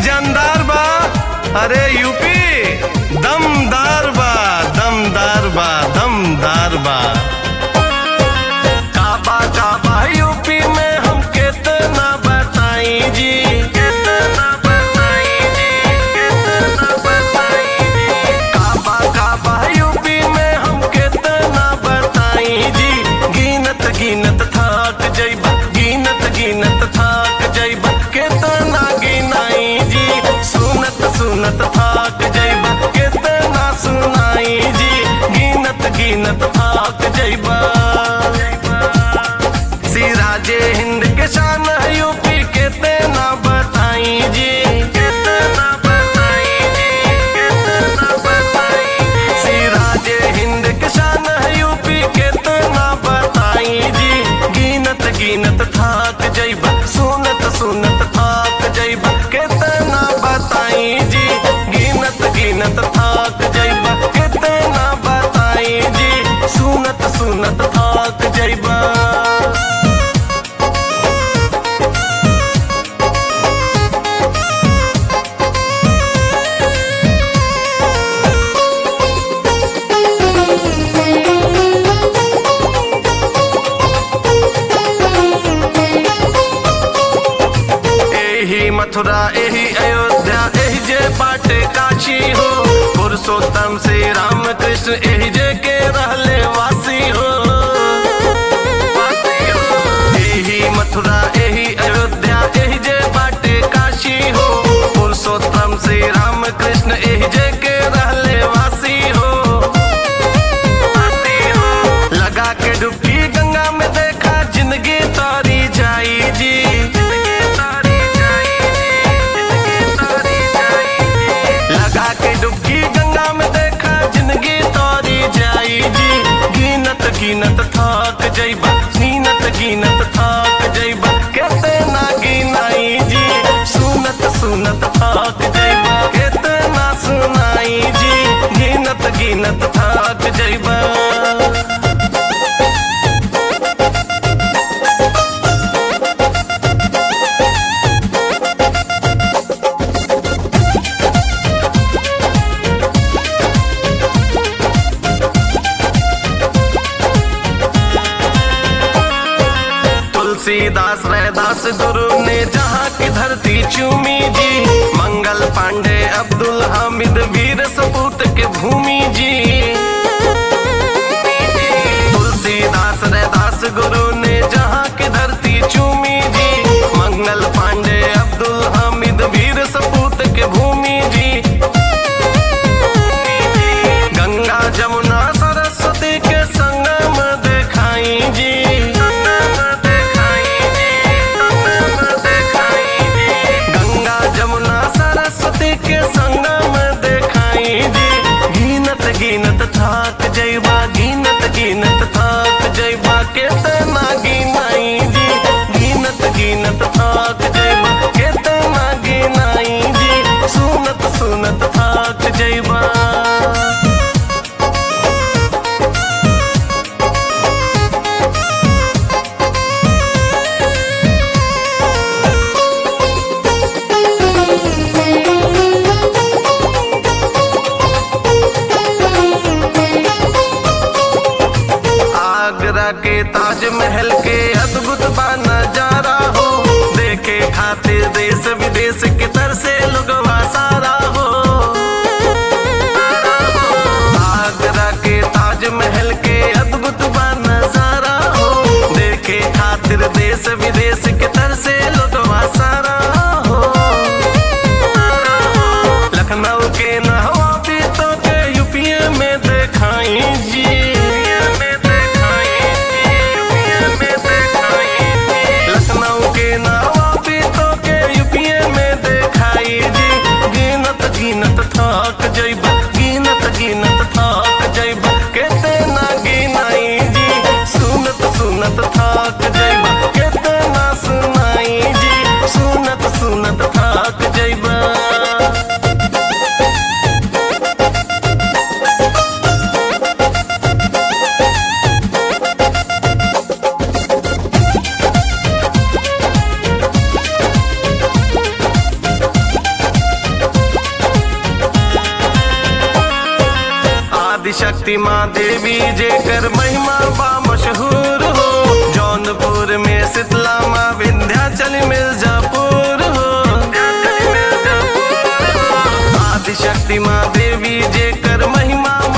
जानदार बा अरे यूपी दमदार बा दमदार बा दमदार बा काबा काबा यूपी में हम कितना बताई जी कितना बताई जी कितना बताई जी काबा काबा यूपी में हम कितना बताई जी गिनत गिनत थक जइबा गिनत गिनत थक जइबा कितना गिनाई जी सुनत सुनत थक जइबा कितना सुनाई जी गिनत गिनत थक जइबा सिराजे हिंद के शान है यूपी कितना बताई जी कितना बताई जी कितना बताई सिराजे हिंद के शान है यूपी कितना बताई जी गिनत गिनत थाक जइबा सुनत सुनत थाक जइबा कितना बताई जी गिनत गिनत थाक जइबा कितना बताई जी सुनत सुनत थाक जइबा एही मथुरा एही अयोध्या एही जे बाटे काशी हो पुरुषोत्तम श्री राम कृष्ण एही जे के रहले वासी हो वासी हो। एही मथुरा एही अयोध्या एही जे बाटे काशी हो पुरुषोत्तम श्री राम कृष्ण एही जे के रहले वासी हो वासी हो। लगा के डुबकी गंगा में देखा जिंदगी तारी जाई जी जिंदगी तारी जाई जी, जिंदगी तारी जाई जी। लगा के डुबकी गंगा में देखा जिंदगी तारी जाई जी गिनत गिनत थक जइबा गिनत गिनत थक जइबा कितना गिनाई जी सुनत सुनत थक जइबा कितना सुनाई जी गिनत गिनत थक जइबा तुलसीदास रैदास गुरु ने जहाँ की धरती चूमी जी मंगल पांडे अब्दुल हामिद वीर सपूत के भूमि जी तुलसीदास रैदास गुरु ने जहाँ की धरती चूमी जी मंगल पांडे अब्दुल हामिद वीर सपूत के भूमि जी गंगा जमुना सरस्वती के संगम देखाई जी गंगा जमुना सरस्वती के संगम देखाई जी गिनत गिनत थाक जइबा गिनत गिनत थाक जइबा केतना गिनाई जी गिनत गिनत थाक जइबा केतना गिनाई जी सुनत सुनत थाक जइबा आगरा के ताजमहल के अद्भुत बा नजारा हो देखे खातिर देश विदेश के तरसे लोगवा सारा हो आगरा के ताजमहल के अद्भुत बा नजारा हो देखे खातिर देश विदेश के तरसे लोगवा सारा हो लखनऊ के नहवा भी तो के यूपीए में देखाई जी लखनऊ के नहवा भी तो के यूपीए में देखाई जी गिनत गिनत थक जइबा गिनत गिनत थक जइबा कितना गिनाई जी सुनत सुनत थक जइबा कितना सुनाई जी सुनत सुनत थक जइबा आदिशक्ति माँ देवी जेकर महिमा बा मशहूर हो जौनपुर में शीतला माँ विंध्याचल मिर्जापुर हो आदिशक्ति माँ देवी जेकर महिमा